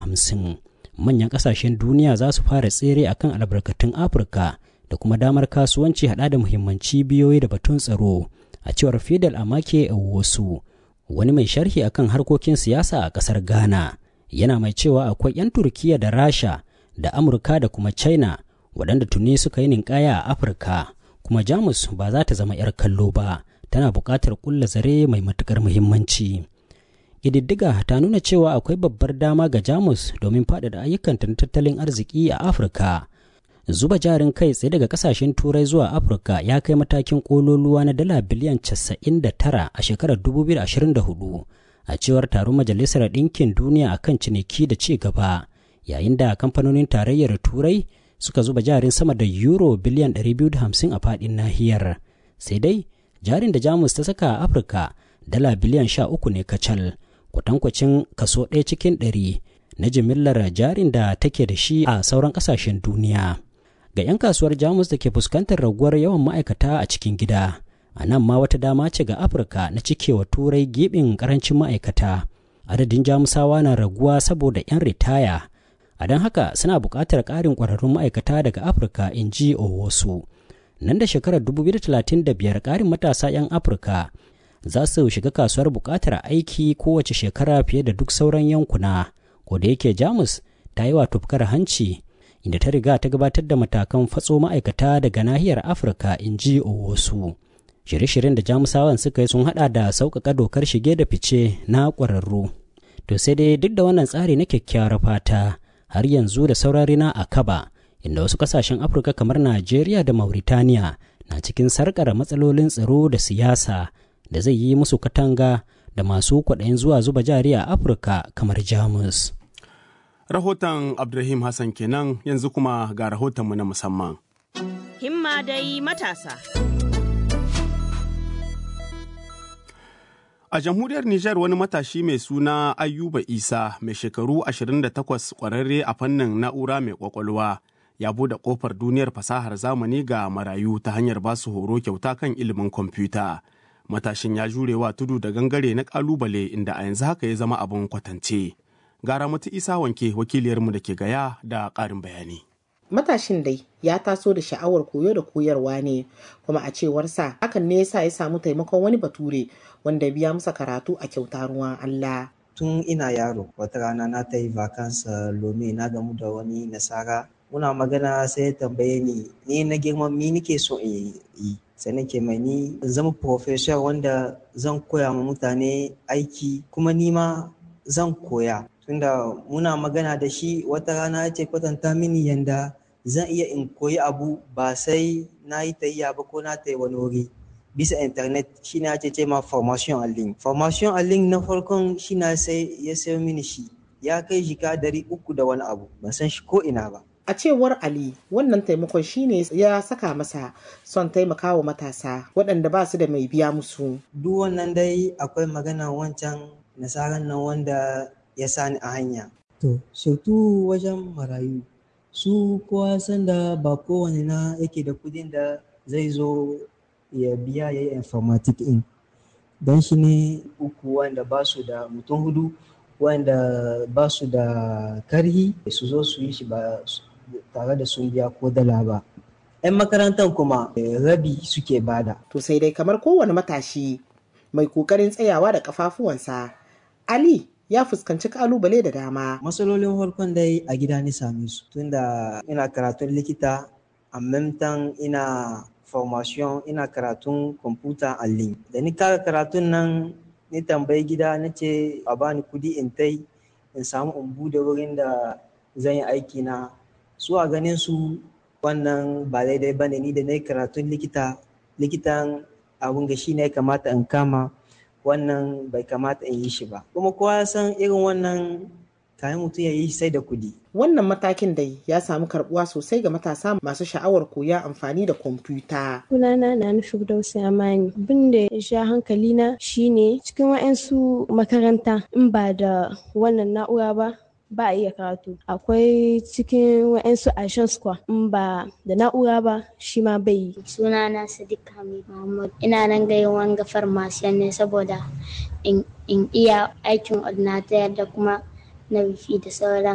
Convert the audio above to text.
hamsin manyan ƙasashen duniya za su fara tsere akan albarkatun afirka da kuma damar kasuwanci hada da muhimman cibiyoyi da batun tsaro a cewar fidel amake wasu wani mai sharhi akan harkokin siyasa a ƙasar ghana yana mai cewa akwai 'yan turkiya da rasha da amurka da kuma china waɗanda tuni suka yi ninkaya a afirka kuma jamus ba za ta zama 'yar kallo ba tana buƙatar ƙulla zare mai matuƙar muhimmanci ƙididdiga ta nuna cewa akwai babbar dama ga jamus domin faɗaɗa ayyukanta na tattalin arziki a afirka zuba jarin kai tsaye daga kasashen turai zuwa afirka ya kai matakin kololuwa na dala biliyan 99 a shekarar 2024 a cewar taron majalisar ɗinkin duniya akan ciniki da ci gaba yayin da kamfanonin tarayyar turai suka zuba jarin sama da euro biliyan 250 a faɗin nahiyar sai dai jarin da jamus ta saka a afirka dala biliyan 13 ne kacal kwatankwacin kaso ɗaya cikin ɗari na jimillar jarin da take da shi a sauran ƙasashen duniya ga 'yan kasuwar jamus da ke fuskantar raguwar yawan ma'aikata a cikin gida a nan ma wata dama ce ga afirka na cikewa turai gibin karancin ma'aikata adadin jamusawa na raguwa saboda 'yan ritaya a don haka suna buƙatar ƙarin ƙwararrun ma'aikata daga afirka in ji wasu nan da shekarar 2035 ƙarin matasa 'yan afirka za su shiga kasuwar buƙatar aiki kowace shekara fiye da duk sauran yankuna ko da yake jamus ta yi wa tufkar hanci inda ta riga ta gabatar da matakan fatso ma'aikata daga nahiyar afirka in ji wasu shirye-shiryen da jamusawan suka yi sun hada da sauƙaƙa dokar shige da fice na ƙwararru to sai dai duk da wannan tsari na kyakkyawar fata har yanzu da sauran rina a kaba inda wasu ƙasashen afirka kamar najeriya da mauritaniya na cikin sarƙar matsalolin tsaro da siyasa da zai yi musu katanga da masu kwaɗayin zuwa zuba jari a afirka kamar jamus rahoton abdulrahim hassan kenan yanzu kuma ga rahotonmu na musamman himma dai matasa a jamhuriyar nijar wani matashi mai suna ayuba isa mai shekaru 28 kwararre a fannin na'ura mai kwakwalwa ya bude kofar duniyar fasahar zamani ga marayu ta hanyar basu horo kyauta kan ilimin kwamfuta matashin ya jurewa tudu da gangare na kalubale inda a yanzu haka ya zama abin kwatance gara mutu isa wanke wakiliyarmu da ke gaya da ƙarin bayani matashin dai ya taso da sha'awar koyo da koyarwa ne kuma a cewarsa hakan ne yasa ya samu taimakon wani bature wanda biya masa karatu a kyauta ruwan Allah. Tun ina yaro wata rana na ta yi vakansa lome na gamu da wani nasara muna magana sai ya tambaye ni ni na girman mi nike so in yi sai nake mai ni zama professor wanda zan koya ma mutane aiki kuma ni ma zan koya tunda muna magana da shi wata rana ya ce kwatanta mini yanda zan iya in koyi abu ba sai na yi tayya ba ko na tayi wani wuri bisa internet shi na ce ma formation en ligne formation en ligne na farkon shi na sai ya sayo mini shi ya kai jika dari uku da wani abu ban san shi ko ina ba A cewar Ali, wannan taimakon shine ya saka masa son taimakawa matasa waɗanda ba su da mai biya musu. Duk wannan dai akwai magana wancan nasarar nan wanda ya sani a hanya. To, surtu wajen marayu, su kowa san da ba kowane na yake da kudin da zai zo ya biya ya yi informatic in. Don shi ne uku wanda ba su da mutum hudu wanda ba su da karhi su zo su yi shi ba tare da sun biya ko dala ba. 'Yan makarantar kuma rabi suke bada. To sai dai kamar kowane matashi mai kokarin tsayawa da kafafuwansa, Ali ya fuskanci kalubale da dama. Matsalolin farkon dai a gida ni same su tunda ina karatun likita a memtan ina formation ina karatun kwamfuta a link. Da ni kara karatun nan ni tambayi gida na ce a bani kudi in tai in samu in bude wurin da zan yi aiki na su a ganin su wannan ba daidai ba ne ni da na yi karatun likita likitan abun ga shi ne kamata in kama wannan bai kamata in yi shi ba kuma kowa san irin wannan kayan mutum ya yi sai da kudi Wannan matakin dai ya samu karbuwa sosai ga matasa masu sha'awar koya amfani da kwamfuta. Sunana na nufi Dausi Amani. Bin da ya sha hankali na shine cikin wa'ansu makaranta in ba da wannan na'ura ba ba a iya karatu akwai cikin wa'ansu ashen square in ba da na'ura ba shi ma bai yi sunana sadiq hamid muhammad ina nan ga wanga farmasiyan ne saboda in iya aikin ordinator da kuma na wifi da sauran